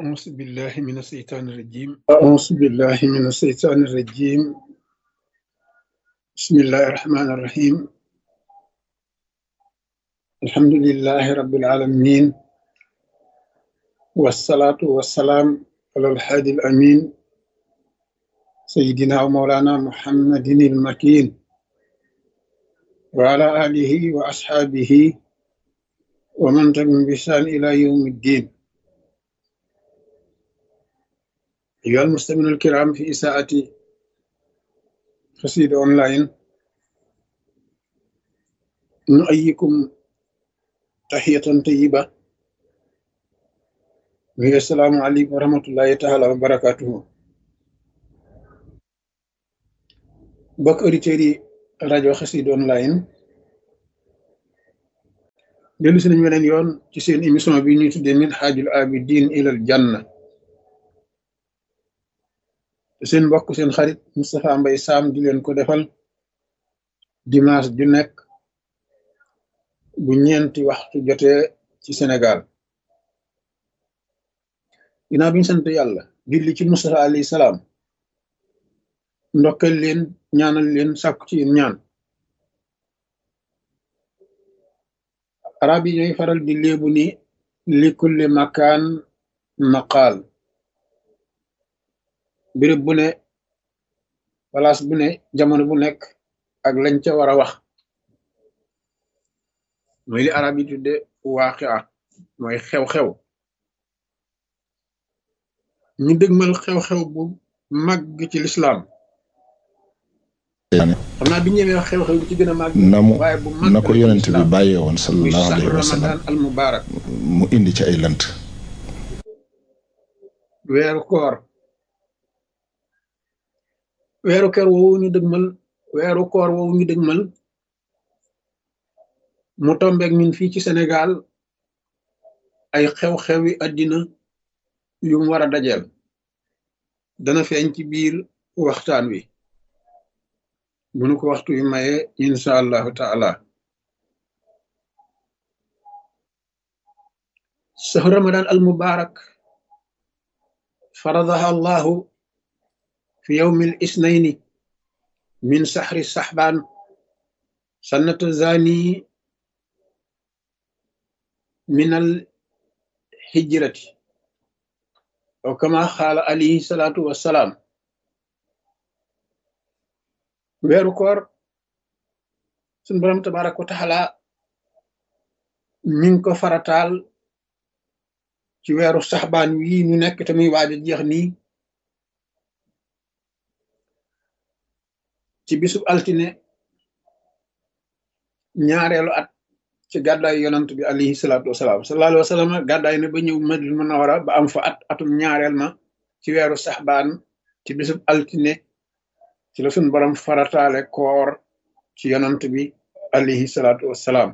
أعوذ بالله من الشيطان الرجيم أعوذ بالله من الشيطان الرجيم بسم الله الرحمن الرحيم الحمد لله رب العالمين والصلاة والسلام على الحادي الأمين سيدنا ومولانا محمد المكين وعلى آله وأصحابه ومن تبعهم بإحسان إلى يوم الدين أيها المستمعون الكرام في إساءة قصيدة أونلاين نؤيكم تحية طيبة وهي السلام عليكم ورحمة الله تعالى وبركاته بك أوديتيري rajo Xassida online dellu si nañu weneen yoon ci seen émission bi ñuy tuddee min xaajul abidin ilal janna te seen mbokk seen xarit Moustapha Mbay Sam di leen ko defal dimanche ju nekk bu ñeenti waxtu jotee ci Sénégal ginnaaw bi ñu sant yàlla julli ci Moustapha alayhi salaam ndokkal leen ñaanal leen sàkku ci yéen ñaan arab yi ñooy faral di léebu ni li kulli makaan maqaal béréb bu ne place bu ne jamono bu nekk ak lañ ca war a wax mooy li arab yi tudde waaqia mooy xew-xew ñu dëgmal xew-xew bu màgg ci lislaam xam naa bi ñëwee wax xew-xew bi ci gën a màgg na mu waaye bu màgg na ko yonent bi bàyyee woon muy sallallahu saxru alayhi wa sallam ramadan al mubarak mu indi ci ay lënt weeru koor weeru koor woowu ñu dëgmal weeru koor woowu ñu dëgmal mu tombeek ñun fii ci Sénégal ay xew-xewi àddina yu mu war a dajeel dana feeñ ci biir waxtaan wi bu nu ko waxtu wi maye insha allahu taala sahru ramadan al mubarak faradaha allahu fi yawmi al isnaini min sahri sahban sannata zani min al hijrati aw kama xaala alayhi salatu wassalaam weeru koor suñ borom tabaraka wa taala mi ngi ko farataal ci weeru saxbaan wii ñu nekk te muy waaj a jeex nii ci bisub altine ñaareelu at ci gàddaay yonant bi alayhi salaatu wasalaam sallallahu alayhi wa sallam gàddaay na ba ñëw Madina Munawara ba am fa at atum ñaareel ma ci weeru saxbaan ci bisub altine ci la suñ borom farataale koor ci yonant bi alayhi salaatu wasalaam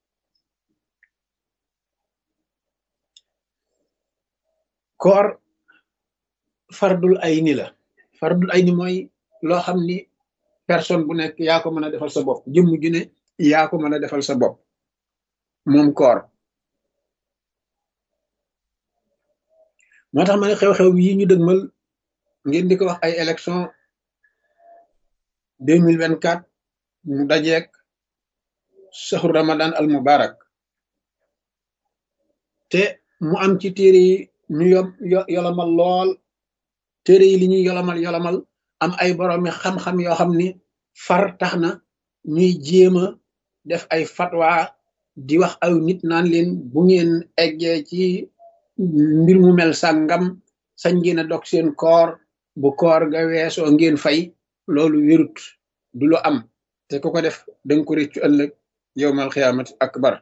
koor fardul ayni la fardul ayni mooy loo xam ni personne bu nekk yaa ko mën a defal sa bopp jëmm ju ne yaa ko mën a defal sa bopp moom koor moo tax ma ne xew-xew yi ñu dëgmal ngeen di ko wax ay élection deux mille vingt quatre mu dajeek saxru ramadan al mubarak te mu am ci téere yi ñu yom yo- yolomal lool téere yi li ñuy yolomal yolomal am ay boroomi xam-xam yoo xam ni far tax na ñuy jéem a def ay fatwa di wax aw nit naan leen bu ngeen eggee ci mbir mu mel sàngam sañ ngeen a dog seen koor bu koor ga weesoo ngeen fay loolu wérut du lu am te ku ko def danga ko réccu ëllëg yowmal xiyaamati akbar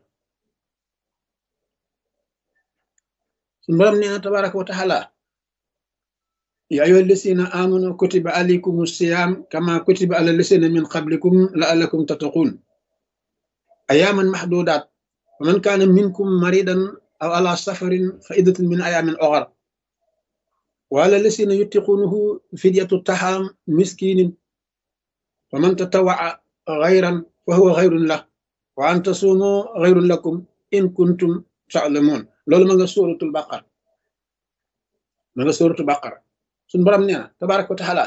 suñu borom nee na tabaraka wa taala ya ayyuha allasina amanu kutiba alaykum siyam kama kutiba ala lasina min qablikum la'allakum tattaqun ayaman mahdudat wa man kana minkum maridan aw ala safarin fa iddatun min ayamin ukhar wa ala lasina yutiqunahu fidyatu taham miskinin wa man tatawaa ghayran fa huwa ghayrun lah wa an tasumu ghayrun lakum in kuntum ta'lamun loolu ma nga suratul baqara ma nga sóoratu baqara suñ borom nee na tabaraka wa taala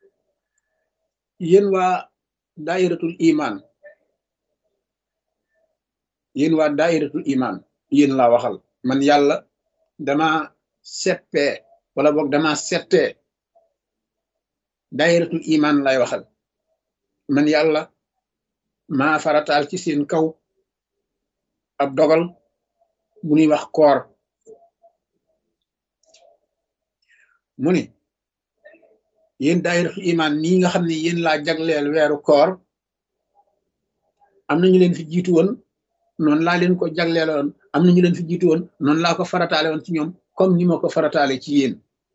yéen waa daayiratul iman yéen waa daayiratul iman yéen laa waxal man yàlla dama seppee wala boog dama settee daayiratul iman lay waxal man yàlla maa farataal ci seen kaw ab dogal bu ñuy wax koor mu ni yéen daayiratul iman nii nga xam ne yéen laa jagleel weeru koor am na ñu leen fi jiitu woon noonu laa leen ko jagleeloon am na ñu leen fi jiitu woon noonu laa ko farataale woon ci ñoom comme ni ma ko farataale ci yéen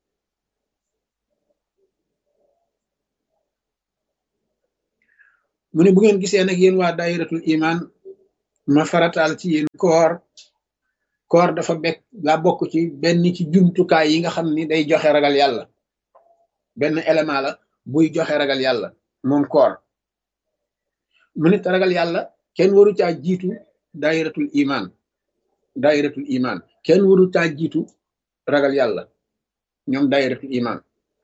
mu ne bu ngeen gisee nag yéen waa daayiratul iman ma farataal ci yéen koor koor dafa bekk daa bokk ci benn ci jumtukaay yi nga xam ni day joxe ragal yàlla benn élément la buy joxe ragal yàlla moom koor mu nit ragal yàlla kenn waru caa jiitu daayiratul iman daayiratul iman kenn waru caa jiitu ragal yàlla ñoom daayiratul iman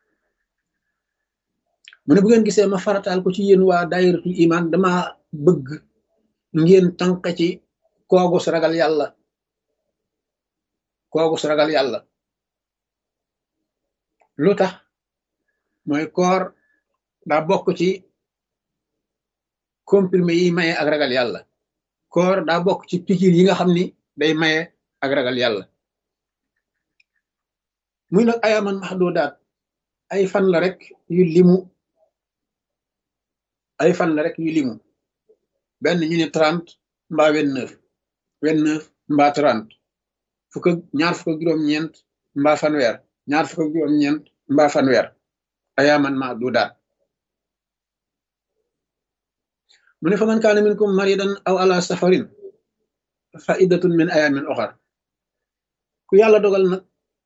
mu ne bu ngeen gisee ma farataal ko ci yéen waa daayiratul iman dama bëgg ngeen tànq ci koogus ragal yàlla koogus ragal yàlla lu tax mooy koor daa bokk ci comprimé yi maye ak ragal yàlla koor daa bokk ci pikir yi nga xam ni day maye ak ragal yàlla muy nag ayaman maxdudaat ay fan la rek yu limu ay fan la rek yu limu benn ñu ne trente mbaa vingt neuf vingt neuf mbaa trente fukk ak ñaar fukk ak juróom-ñeent mbaa fanweer ñaar fukk ak juróom-ñeent mbaa fanweer ayaman maxdudaat mu ne fa man kaana minkum maridan aw ala safarin fa iddatun min ayamin oxar ku yàlla dogal nag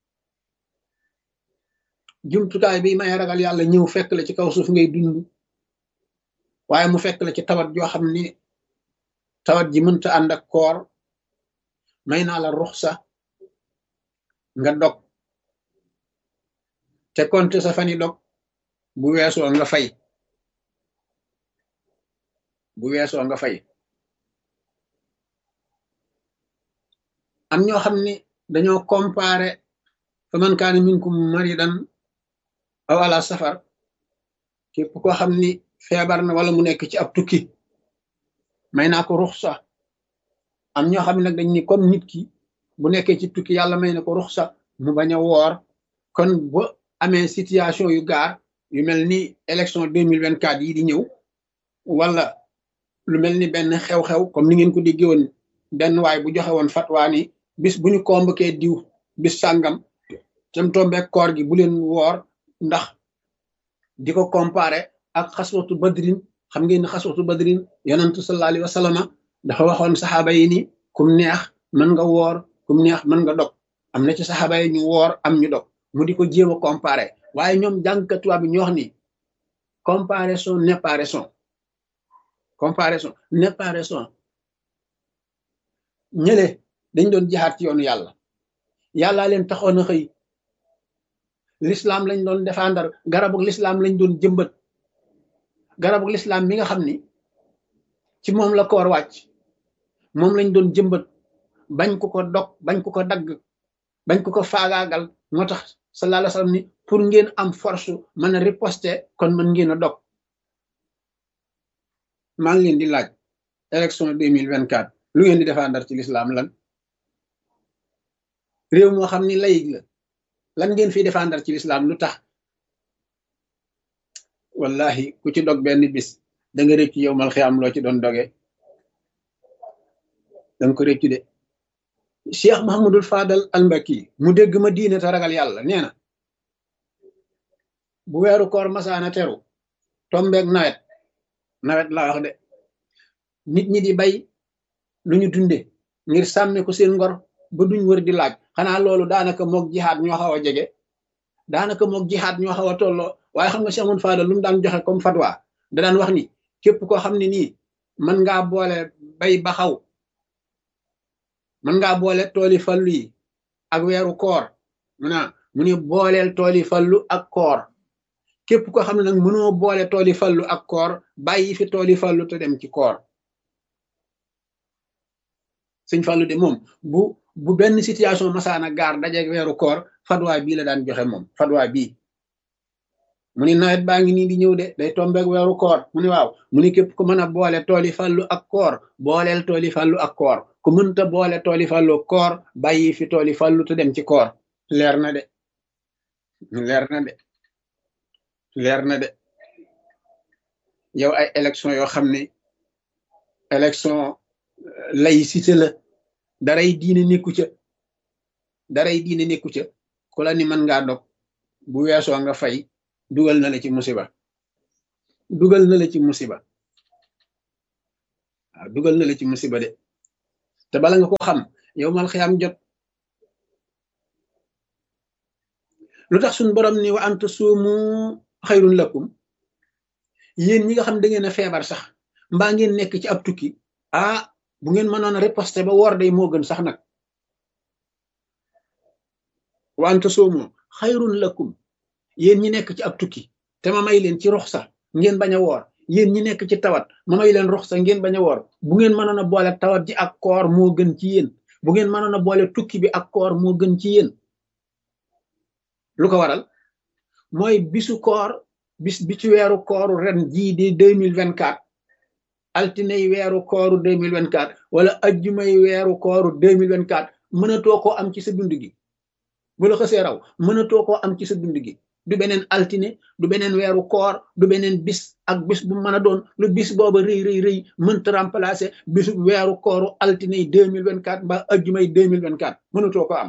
jumtukaay bi may ragal yàlla ñëw fekk la ci kaw suuf ngay dund waaye mu fekk la ci tawat joo xam ni tawat ji mënta ànd ak koor may naa la ruxsa nga dog te konte sa fani dog bu weesoo nga fay bu weesoo nga fay am ñoo xam ni dañoo comparé fa man kaana minkum maridan aw ala safar képp koo xam ni feebar na wala mu nekk ci ab tukki may naa ko ruxsa am ñoo xam ne nag dañ ni comme nit ki bu nekkee ci tukki yàlla may na ko ruxsa mu bañ a woor kon bu amee situation yu gaar yu mel ni élection deux mille vingt quatre yi di ñëw wala lu mel ni benn xew-xew comme ni ngeen ko déggee woon benn waay bu joxe woon fatwaa ni bis bu ñu convoqué diw bis sàngam tem tombeek koor gi bu leen woor ndax di ko comparé ak xaswatu badrin xam ngeen ne xaswatu badrin yonentu sallallahu alayhi wa sallama dafa waxoon saxaaba yi ni kum neex mën nga woor kum neex mën nga dog am na ci saxaaba yi ñu woor am ñu dog mu di ko jéem a comparé waaye ñoom jàngkatuwaa bi ñu wax ni comparaison n'est pas raison comparaison n'est pas raison ñële dañ doon jihaat ci yoonu yàlla yàllaa leen taxoon a xëy l'islam lañ doon défendre garabug l'islam lañ doon jëmbat garabug l'islam mi nga xam ni ci moom la koor wàcc moom lañ doon jëmbat bañ ko ko dog bañ ko ko dagg bañ ko ko faagaagal moo tax sallallahu alayhi wasallam ni pour ngeen am force mën a riposter kon mën ngeen a dog maa ngi leen di laaj élection deux mille vingt quatre lu ngeen di défendre ci l'islam lan réew moo xam ni layig la lan ngeen fi défendre ci l'islam lu tax wallahi ku ci dog benn bis da nga rëccu yow mal xiyaam loo ci doon doge danga ko rëccu de cheikh mahamadul fadal almbaki mu dégg ma diine te ragal yàlla nee na bu weeru koor masaana teru tombeeg nawet nawet laa wax de nit ñi di bay lu ñu dunde ngir sàmme ko seen ngor ba duñ wër di laaj xanaa loolu daanaka moog jihaad ñoo xaw a jege daanaka moog jihaad ñoo xaw a tolloo waaye xam nga Cheikh Amadou Fadal lu mu daan joxe comme fatwa da daan wax ni képp koo xam ne nii mën ngaa boole bay ba xaw mën ngaa boole tooli fallu yi ak weeru koor mu naa mu ne booleel tooli fallu ak koor képp ko xam ne nag mënoo boole tooli fallu ak koor bàyyi fi tooli fallu te dem ci koor sëñ fallu de moom bu bu benn situation masaana gaar dajeeg weeru koor fatwa bii la daan joxe moom fatwa bii mu ni nawet baa ngi nii di ñëw de day tombeeg weeru koor mu ni waaw mu ni képp ku mën a boole tooli fallu ak koor booleel tooli fallu ak koor ku mënta boole tooli fallu koor bàyyi fi tooli fallu te dem ci koor leer na de leer na de leer na de yow ay élection yoo xam ne élection laïcité la daray diine nekku ca daray diine nekku ca ku la ni mën ngaa dog bu weesoo nga fay dugal na la ci musiba dugal na la ci musiba waaw dugal na la ci musiba de te bala nga ko xam yow mal xiyaam jot lu tax suñ borom ni wa anta suumu xayrun lakum yéen ñi nga xam da ngeen a feebar sax mbaa ngeen nekk ci ab tukki ah bu ngeen mënoon a riposte ba woor day moo gën sax nag wa anta suumu xayrun lakum yéen ñi nekk ci ab tukki te ma may leen ci ruxsa ngeen bañ a woor yéen ñi nekk ci tawat ma may leen ruxsa ngeen bañ a woor bu ngeen mënoon a boole tawat ji ak koor moo gën ci yéen bu ngeen mënoon a boole tukki bi ak koor moo gën ci yéen lu ko waral mooy bisu koor bis bi ci weeru kooru ren jii di deux mille vingt quatre altine yi weeru kooru deux mille vingt quatre wala ajjumay weeru kooru deux mille vingt quatre mënatoo koo am ci sa dund gi bu la xësee raw mënatoo koo am ci sa dund gi du beneen altine du beneen weeru koor du beneen bis ak bis bu mën a doon lu bis booba rëy rëy rëy mënta remplacer bisu weeru kooru altine yi deux mille vingt quatre mbaa ajjumay deux mille vingt quatre mënatoo ko am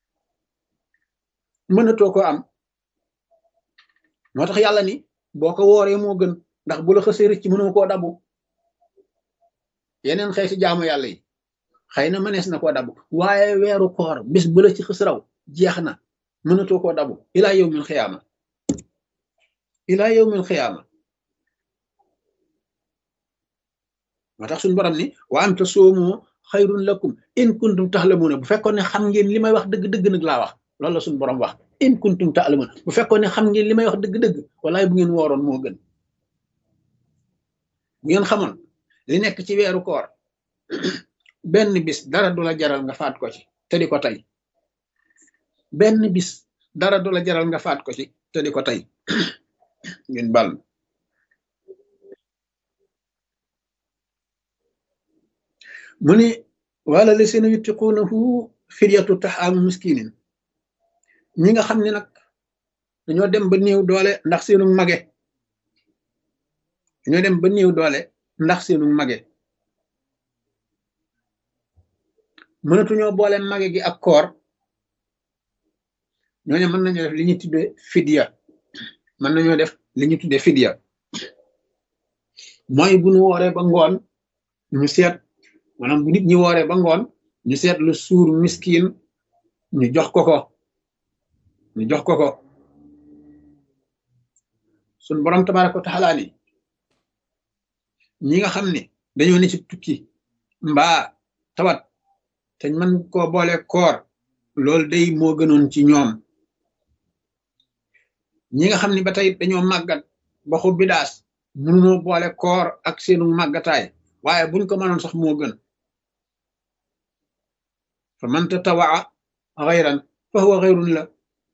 mënatoo ko am moo tax yàlla ni boo ko wooree moo gën ndax bu la xësee rëcc mënoo koo dabu yeneen xeeti jaamu yàlla yi xëy na mënees na koo dabu waaye weeru koor bis bu la ci xës raw jeex na mënatoo koo dabu ilaa yawmil xiyaama ilaa yawmil xiyaama moo tax suñu borom ni wa an tasoomu xayrun lakum in kuntum taxlamuuna bu fekkoon ne xam ngeen li may wax dëgg-dëgg nag laa wax loolu la suñu borom wax in kuntum taalamuuna bu fekkoon ne xam ngeen li may wax dëgg-dëgg walaay bu ngeen wooroon moo gën bu ngeen xamoon li nekk ci weeru koor benn bis dara du la jaral nga faat ko ci te di ko tey benn bis dara du la jaral nga faat ko ci te di ko tey ngeen bal mu ni wala la seen yuttiquunahu fidyatu taxaamu miskinin ñi nga xam ne nag dañoo dem ba néew doole ndax seenu mage dañoo dem ba néew doole ndax seenu mage mënatuñoo boole mage gi ak koor ñooñu mën nañoo def li ñu tuddee fidya mën nañoo def li ñu tuddee fidya mooy bu ñu wooree ba ngoon ñu seet maanaam bu nit ñi wooree ba ngoon ñu seet lu suur miskin ñu jox ko ko ñu jox ko ko sun borom tabaraka wa taala ni ñi nga xam ne dañoo ne ci tukki mbaa tawat te mën koo boole koor loolu day moo gënoon ci ñoom ñi nga xam ne ba tey dañoo màggat ba xubbi daas mënunoo boole koor ak seenu màggataay waaye buñ ko mënoon sax moo gën fa man tatawaa xayran fa huwa xayrun la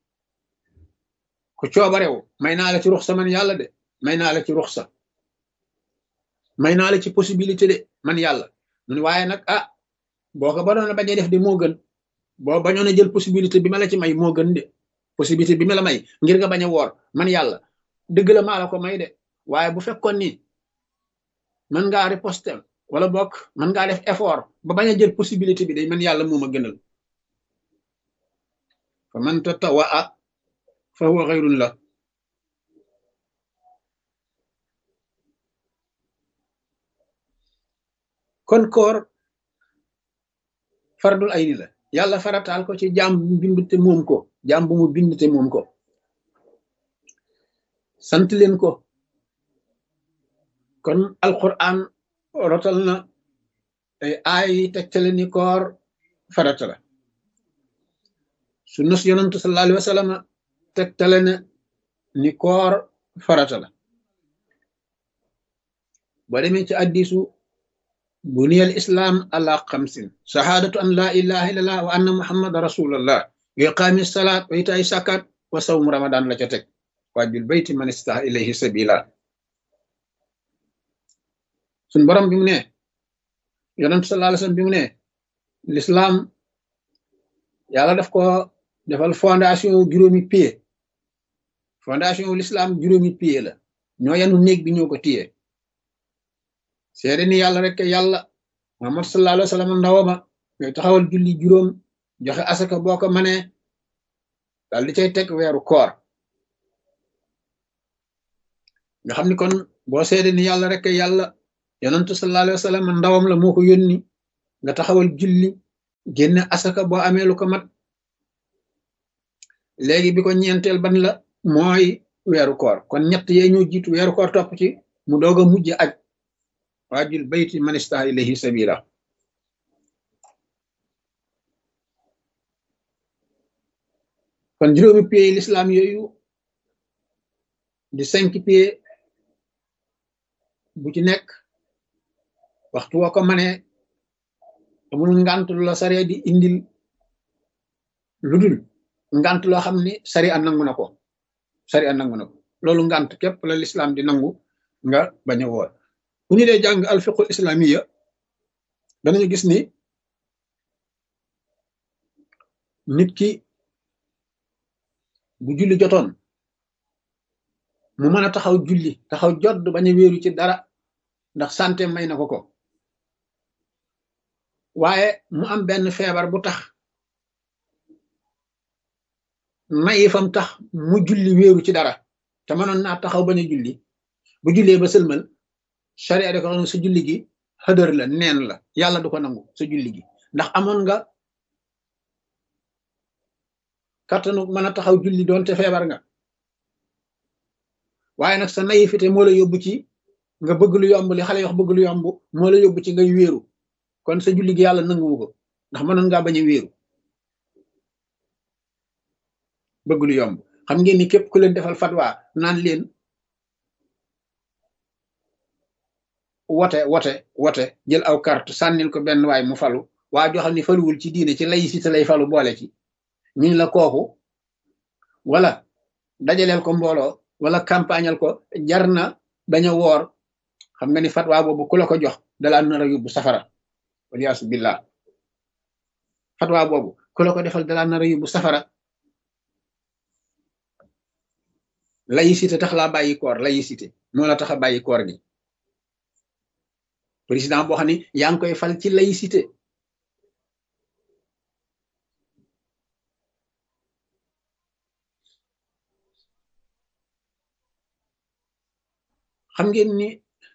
ku coobarew may naa la ci ruxsa man yàlla de may naa la ci ruxsa may naa la ci possibilité de man yàlla mu ne waaye nag ah boo ko badoon a bañ a def de moo gën boo bañoon a jël possibilité bi ma la ci may moo gën de possibilité bi ma la may ngir nga bañ a woor man yàlla dëgg la maa la ko may de waaye bu fekkoon ni mën ngaa riposter wala bokk mën ngaa def effort ba bañ a jël possibilité bi de man yàlla moo ma gënal fa man tatawaa fa huwa xayrun la kon koor fardul ayni la yàlla farataal ko ci jaam bu bind te moom ko jaam bu mu bind te moom ko sant leen ko kon alquran rotal na ay aay yi tegtale ni koor farata la su nos yonantu sallallahu alayhi wa sallam tegtale ne ni koor farata la boo demee ci addisu buniyal islam ala xamsin shahadatu an la ilaha illallah wa anna muhammad rasulullah wa iqaami salaat wa itaay sakat wa sawmu ramadan la ca teg waajul bayti man istaha ilayhi sabila suñ borom bi mu ne yonent sallallahu alayhi wasallam bi mu ne l'islam yàlla daf ko defal fondation juróomi pied fondation wu l'islam juróomi pied la ñoo yanu néeg bi ñoo ko téye seede ni yàlla rek yàlla muhammad sallallahu alayhi wasallam ndawama ngay taxawal julli juróom joxe asaka boo ko manee daal di cay teg weeru koor nga xam ni kon boo seede ni yàlla rek yàlla yonentu sallallahu alayhi wasallam ndawam la moo ko yónni nga taxawal julli génne asaka boo amee lu ko mat léegi bi ko ñeenteel ban la mooy weeru koor kon ñett yee ñoo jiitu weeru koor topp ci mu doog a mujj aj waajul bayti man istaha ilayhi sabila kon juróomi pieds l'islam yooyu di cinq pieds bu ci nekk waxtu woo ko manee amul ngant lu la sare di indil lu dul ngant loo xam ni sari a nangu na ko sari a nangu na ko loolu ngant képp la l'islam di nangu nga bañ a woor bu ñu dee jàng alfiqul islamiya danañu gis ni nit ki bu julli jotoon mu mën a taxaw julli taxaw jodd bañ a wéeru ci dara ndax santé may na ko ko waaye mu am benn feebar bu tax mayi fam tax mu julli wéeru ci dara te mënoon naa taxaw bañ a julli bu jullee ba sëlmal charia da ko xam ne sa julli gi xëdër la neen la yàlla du ko nangu sa julli gi ndax amoon nga kattanu mën a taxaw julli doonte feebar nga waaye nag sa naïveté moo la yóbbu ci nga bëgg lu yomb li xale yi wax bëgg lu yomb moo la yóbbu ci ngay wéeru kon sa julli gi yàlla nanguwu ko ndax mënoon ngaa bañ a wéeru bëgg lu yomb xam ngeen ni képp ku leen defal fatwa naan leen wote wote wote jël aw carte sànnil ko benn waay mu falu waa joo xam ne faluwul ci diine ci laïcité lay falu boole ci ñuñ la kooku wala dajaleel ko mbooloo wala campagnal ko jar na bañ a woor xam nga ni fatwa boobu ku la ko jox dalaa nar a yóbbu safara waliyaasu billah fatwa boobu ku la ko defal dalaa nar a yóbbu safara laïcité tax laa bàyyi koor laïcité moo la tax a bàyyi koor gi président boo xam ne yaa ngi koy fal ci laïcité xam ngeen ni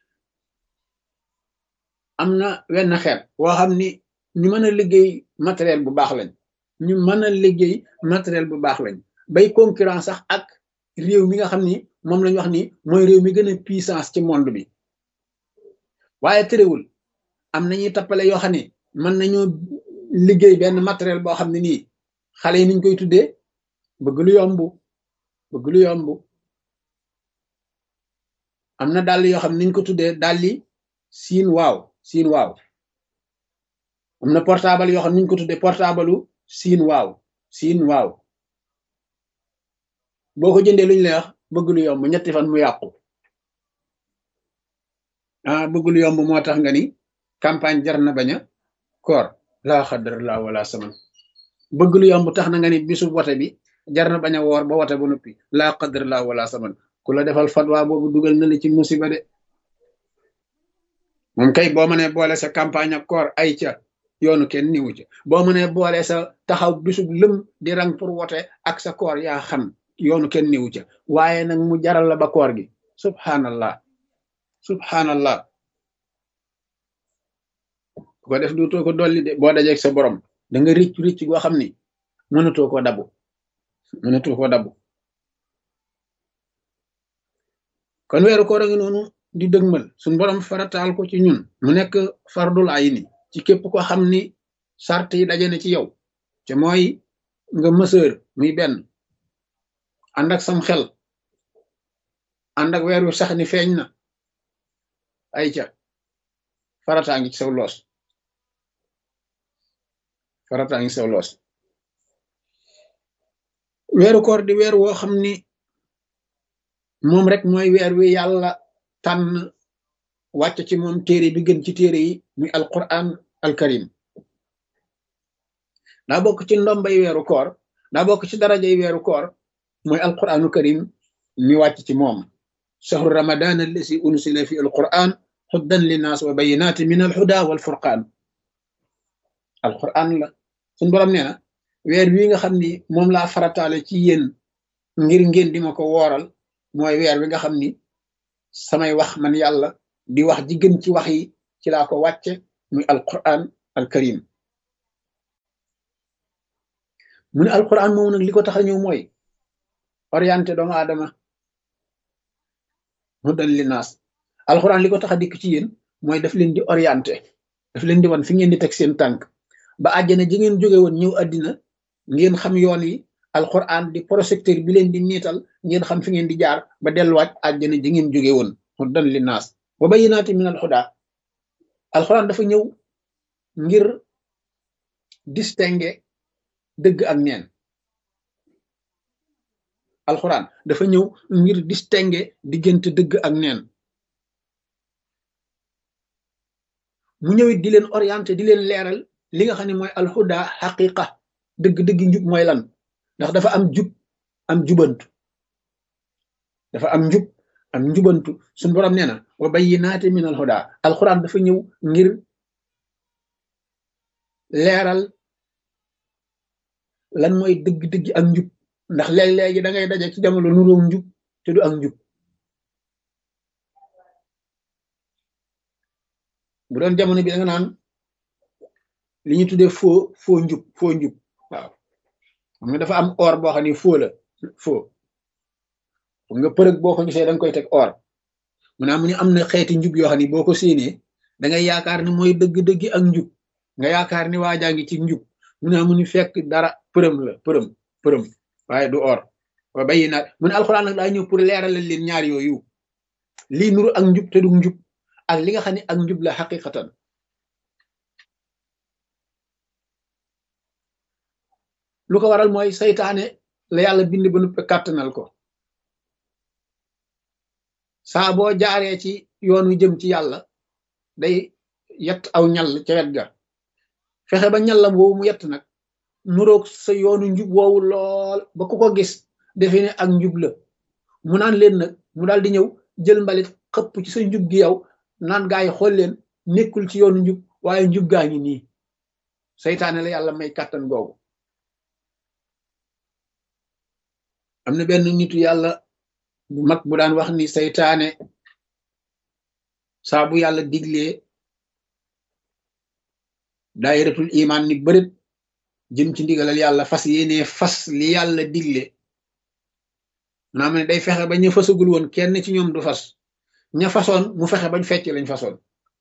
am na wenn xeet woo xam ni ñu mën a liggéey matériel bu baax lañ ñu mën a liggéey matériel bu baax lañ bay concurrence sax ak réew mi nga xam ni moom lañu wax ni mooy réew mi gën a puissance ci monde bi waaye terewul am nañuy tappale yoo xam ne mën nañoo liggéey benn matériel boo xam ne nii xale yi niñ koy tuddee bëgg lu yomb bëgg lu yomb am na dàll yoo xam ne niñ ko tuddee dàlli siin waaw siin waaw am na portable yoo xam ne niñ ko tuddee portable siin waaw siin waaw boo ko jëndee luñ lay wax bëgg lu yomb ñetti fan mu yàqu ah bëgg lu yomb moo tax nga ni campagne jar na bañ a koor laa xadar laa wala saman bëgg lu yomb tax na nga ni bisu wote bi jar na bañ a woor ba wote ba noppi laa xadar laa wala saman ku la defal fatwa boobu dugal na la ci musiba de moom kay boo mënee boole sa campagne ak koor ay ca yoonu kenn niwu ca boo mënee boole sa taxaw bisub lëm di rang pour wote ak sa koor yaa xam yoonu kenn niwu ca waaye nag mu jaral la ba koor gi subhanallah subhanallah ku ko def duutoo ko dolli de boo dajeeg sa borom da nga ricc ricc goo xam ni mënatoo koo dabu mënatoo koo dabu kon weeru koor a ngi noonu di dëgmal suñ borom farataal ko ci ñun mu nekk fardul ayni ci képp ko xam ni sart yi daje na ci yow te mooy nga mësër muy benn ànd ak sam xel ànd ak weer wu sax ni feeñ na ay ca farataa ngi ci saw loos farataa ngi saw loos weeru koor di weer woo xam ni moom rek mooy weer wi yàlla tànn wàcc ci moom téere bi gën ci téere yi muy alquran alkarim daa bokk ci ndombay weeru koor daa bokk ci darajay weeru koor mooy alquranu karim mi wàcc ci moom shahru ramadan allasi unsila fi alquran huddan linnaas wa bayinati min alhuda walfurqaan alquran la suñ borom nee na weer wi nga xam ni moom laa farataale ci yéen ngir ngeen di ma ko wooral mooy weer wi nga xam ni samay wax man yàlla di wax ji gën ci wax yi ci laa ko wàcce muy alquran alkarim mu ne alquran moomu nag li ko tax a ñëw mooy orienté doomu aadama hudan linnaas alquran li ko tax a dikk ci yéen mooy daf leen di orienté daf leen di wan fi ngeen di teg seen tànk ba àjjana ji ngeen jóge woon ñëw àddina ngeen xam yoon yi alquran di projecteur bi leen di niital ngeen xam fi ngeen di jaar ba delluwaat àjjana ji ngeen jóge woon hudan linnaas wa bayyinaati min alhuda alquran dafa ñëw ngir distinguer dëgg ak neen alquran dafa ñëw ngir distinguer diggante dëgg ak neen mu ñëwit di leen orienté di leen leeral li nga xam ne mooy alhuda xaqiqa dëgg-dëgg njub mooy lan ndax dafa am jub am jubantu dafa am njub am njubantu suñu borom nee na wa bayyinaati min alhuda alquran dafa ñëw ngir leeral lan mooy dëgg-dëgg ak njub ndax léeg-léegi da ngay daje ci jamono nuróom njub te du ak njub bu doon jamono bi da nga naan li ñu tuddee foo foo njub foo njub waaw xam nga dafa am or boo xam ne foo la foo xam nga përëg boo ko gisee da nga koy teg or mu naa mu ne am na xeeti njub yoo xam ne boo ko séenee da ngay yaakaar ni mooy dëgg-dëgg ak njub nga yaakaar ni waajaa ngi ci njub mu naa mu ni fekk dara përëm la përëm përëm waaye du or wa bayi naat mu ne alxuraan nag daa ñëw pour leeralal leen ñaar yooyu lii nuru ak njub te du njub ak li nga xam ne ak njub la xaqiqatan lu ko waral mooy saytaane la yàlla bind ba nuppe kàttanal ko saa boo jaaree ci yoon wi jëm ci yàlla day yett aw ñal ca wet ga fexe ba ñallam woowu mu yett nag nuroog sa yoonu njub woowu lool ba ku ko gis defe ne ak njub la mu naan leen nag mu daal di ñëw jël mbalit xëpp ci sa njub gi yow naan gaa yi xool leen nekkul ci yoonu njub waaye njub gaa ngi nii saytaane la yàlla may kàttan googu am na benn nitu yàlla bu mag bu daan wax ni saytaane saa bu yàlla diglee daayiratul iman ni bërit jëm ci ndigalal yàlla fas yéene fas li yàlla digle naa ma ne day fexe ba ñu fasagul woon kenn ci ñoom du fas ña fasoon mu fexe bañ fecc lañ fasoon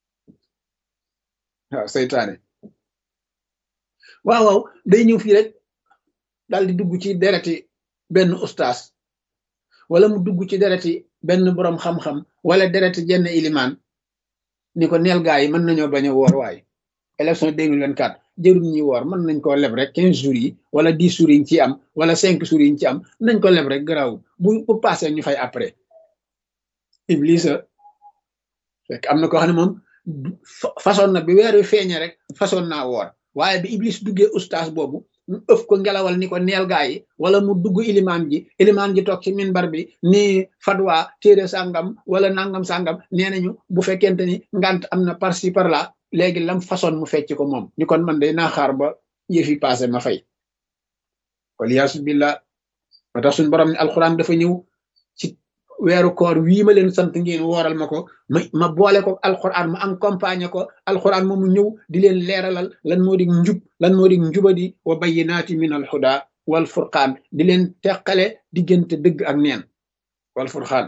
waaw saytaane waaw waaw day ñëw fii rek daal di dugg ci dereti benn ustaas wala mu dugg ci dereti benn boroom xam-xam wala dereti jenn ilimaan ni ko neel gaa yi mën nañoo bañ a woor waay élection 2024 jërul ñi woor mën nañ koo leb rek quinze jours yi wala dix jours yi ñu ci am wala cinq jours yi ñu ci am nañ ko leb rek garaaw bu bu passé ñu fay après Iblis fekk am na koo xam ne moom façon na bi weer wi feeñe rek façon naa woor waaye bi Iblis duggee ustaas boobu mu ëf ko ngelawal ni ko neel gaa yi wala mu dugg ilimaan ji ilimaan ji toog ci minbar bi ni fatwa téere sàngam wala nangam sàngam nee nañu bu fekkente ni ngant am na par ci par là léegi lam façon mu fecc ko moom ni kon man day naa xaar ba yëfi passé ma fay waliyaasu billah ba tax suñ borom ne alxuraan dafa ñëw ci weeru koor wii ma leen sant ngeen wooral ma ko ma ma boole ko alxuraan ma accompagner ko alxuraan moomu ñëw di leen leeralal lan moo di njub lan moo di njubadi wa bayyinaati min alhuda wal furqaan di leen teqale diggante dëgg ak neen wal furqaan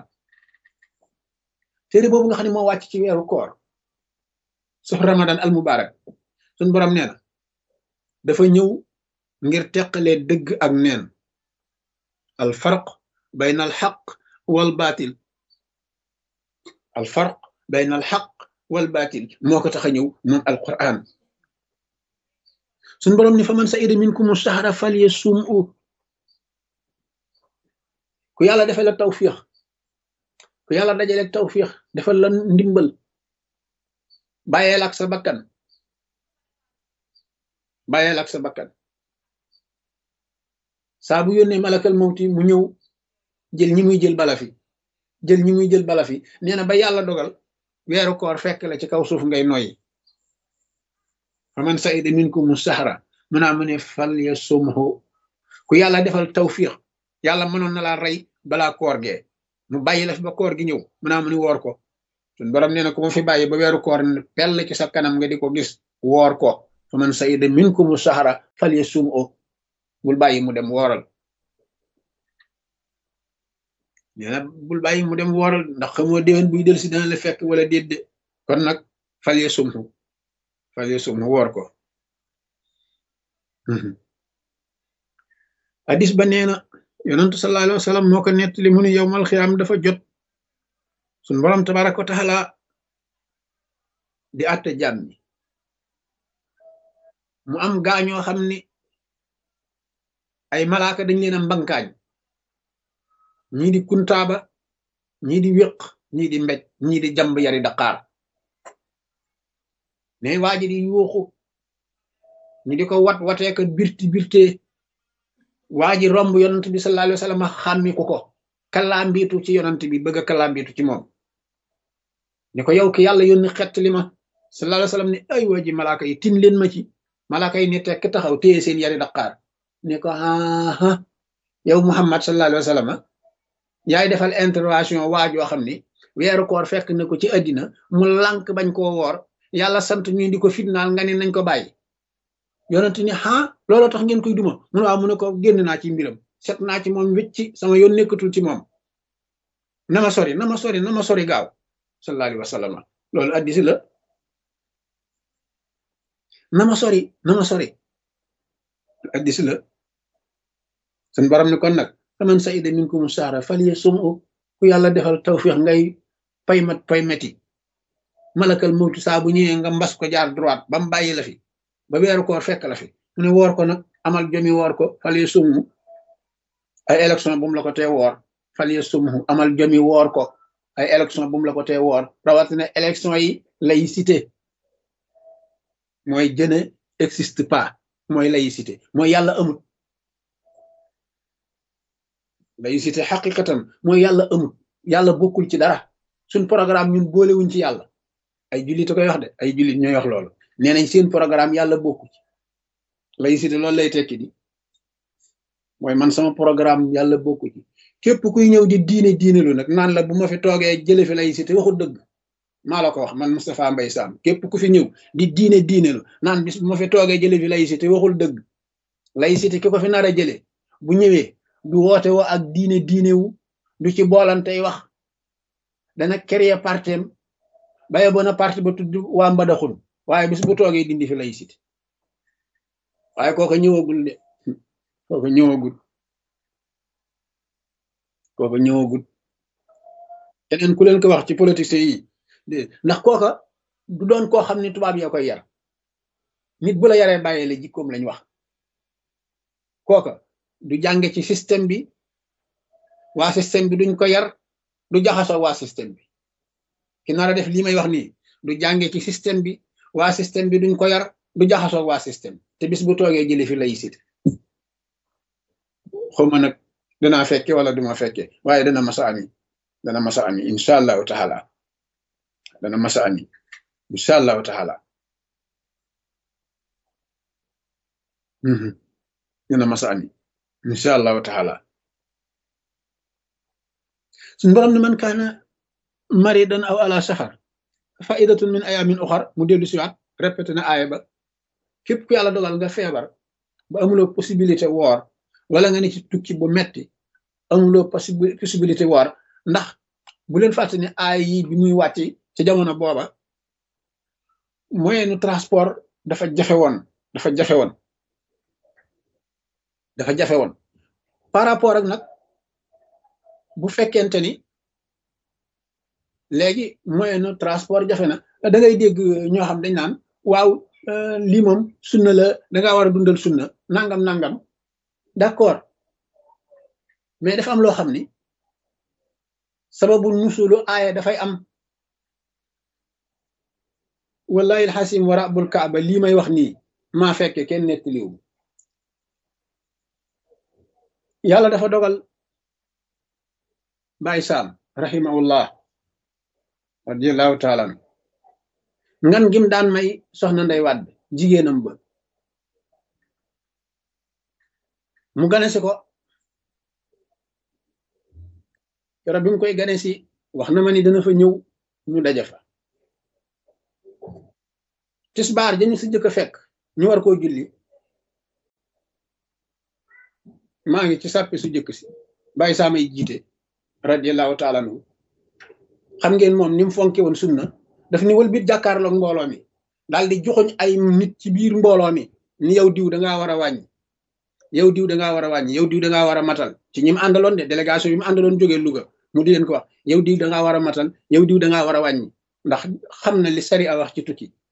téere boobu nga xam ne moo wàcc ci weeru koor suuf ramadan al mubarak suñ borom nee na dafa ñëw ngir teqalee dëgg ak neen al farq bayna al xaq wal baatil al farq bayna al xaq wal baatil moo ko tax a ñëw moom alquran suñ boroom ni fa man sa'ida minkum sahra falyasum u ku yàlla defal la tawfiix ku yàlla dajale tawfiix defal la ndimbal bàyyeel ak sa bakkan bàyyeel ak sa bakkan saa bu yónnee malakal mawti mu ñëw jël ñi muy jël bala fi jël ñi muy jël bala fi nee na ba yàlla dogal weeru koor fekk la ci kaw suuf ngay noyyi fa man saida minkum sahra mu naa mu ne fal ya sumhu ku yàlla defal tawfiq yàlla mënoon na laa rey balaa koor gee mu bàyyi la fi ba koor gi ñëw mu naa mu ni woor ko sun borom nee na ku ma fi bàyyi ba weeru koor pell ci sa kanam nga di ko gis woor ko fa man saida minkum sahra fal ya sumhu bul bàyyi mu dem wooral nee na bul bàyyi mu dem wooral ndax xamoo déwén buy del si dana la fekk wala déet de kon nag fal ya sumhu fal ya sumhu woor ko hadis ba nee na yonentu sallallahu alayhi wa sallam moo ko nettali mu ne yowmal xiyaam dafa jot sun borom tabaraka wa taala di àtte jàmm ñi mu am gaañoo xam ni ay malaaka dañ leen a mbankaañ ñii di kuntaaba ñii di wéq ñii di mbéj ñii di jamb yari daqaar ne waa ji di yuuxu ñi di ko wat watee ko birti birtee waa ji romb yonant bi sallallahu alayhi wa sallam xàmmi ko ko kalaambiitu ci yonant bi bëgg a kalaambiitu ci moom ne ko yow ki yàlla yónni xett li ma sallallahu alayhi wa sallam ne ay waa ji malaaka yi tin leen ma ci malaaka yi ne tekk taxaw téye seen yari daqaar ne ko aa yow muhammad sallallahu alayhi wa sallam yaay defal intervention waajoo xam ni weeru koor fekk na ko ci àddina mu lànk bañ koo woor yàlla sant ñu di ko fitnaal nga ne nañ ko bàyyi yonent ni ah looloo tax ngeen koy duma mu ne waaw mu ne ko génn naa ci mbiram set naa ci moom wécci sama yoon nekkatul ci moom na ma sori na ma sori na ma sori gaaw sallallahu alayhi wa sallam loolu addisi la na ma sori na ma sori addisi la sun borom ni kon nag faman saida minkum saara faliya sumu ku yàlla defal tawfiix ngay pay mat pay meti malakal mawtu saa bu ñëwee nga mbas ko jaar droite ba mu bàyyi la fi ba weeru koor fekk la fi mu ne woor ko nag amal jomi woor ko faliya sumu ay élection bu mu la ko tee woor faliya sumu amal jomi woor ko ay élection bu mu la ko tee woor rawatina élection yi laïcité mooy jëne existe pas mooy laïcité mooy yàlla amut laïcité xaqiqatan mooy yàlla amut yàlla bokkul ci dara suñ programme ñun boolewuñ ci yàlla ay jullit a koy wax de ay jullit ñooy wax loolu nee nañ seen programme yàlla bokku ci laïcité loolu lay tekki di mooy man sama programme yàlla bokku ci képp kuy ñëw di diine diine lu nag naan la bu ma fi toogee jële fi laïcité waxul dëgg maa la ko wax man Moustapha Mbaye Sam képp ku fi ñëw di diine diine lu naan bis bu ma fi toogee jële fi laïcité waxul dëgg laïcité ki ko fi nar a jële bu ñëwee du woote woo ak diine diine wu du ci boolantey wax dana créer partem baye bona parti ba tudd waa mbadaxun waaye bis bu toogee dindi fi laïcité waaye kooka ñëwagul de kooka ñëwagul kooka ñëwagul keneen ku leen ko wax ci politique yi de ndax kooka du doon koo xam ne tubaab yaa koy yar nit bu la yaree bàyyee la jikkoom lañ wax kooka du jànge ci système bi waa système bi duñ ko yar du jaxasoo waa système bi ki nar a def lii may wax nii du jànge ci système bi waa système bi duñ ko yar du jaxasoo waa système te bis bu toogee jële fi laïcité xawma nag danaa fekke wala duma fekke waaye dana masa ami dana masa ami incha allahu taala dana masa ami incha allahu taala dana masa ami incha allahu taala suñ borom ne man kaana maridan aw ala safar faidatun min ayamin uxar mu dellu siwaat répété na aaya ba képp ku yàlla dogal nga feebar ba amuloo possibilité woor wala nga ne ci tukki bu metti amuloo possibilité woor ndax bu leen fàtte ne aaya yi bi muy wàcc ci jamono booba moyenu transport dafa jafe woon dafa jafe woon dafa jafe woon par rapport ak nag bu fekkente ni léegi moyen de transport jafe na da ngay dégg ñoo xam dañ naan waaw lii moom sunna la da ngaa war a dundal sunna nangam nangam d'accord mais dafa am loo xam ni sababu nusulu aaya dafay am wallahi alxasim wa rabbul kaaba lii may wax nii maa fekke kenn nettaliwu yàlla dafa dogal Baay Saam rahimahullah radiallahu taala an ngan gim daan may soxna Ndey Wàdd jigéenam ba mu gane si ko keroog bi mu koy gane si wax na ma ni dana fa ñëw ñu daja fa tisbaar dañu si jëkk a fekk ñu war koo julli maa ngi ci sàppi su jëkk si bàyyi saamay jiite radiallahu taala anhu xam ngeen moom ni mu fonke woon sunna daf ni wël bit jàkkaarloog mbooloo mi daal di joxoñ ay nit ci biir mbooloo mi ni yow diw da ngaa war a wàññi yow diw da ngaa war a wàññi yow diw da ngaa war a matal ci ñi mu àndaloon de délégation yi mu àndaloon jógee Louga mu di leen ko wax yow diw da ngaa war a matal yow diw da ngaa war a wàññi ndax xam na li sari a wax ci tukki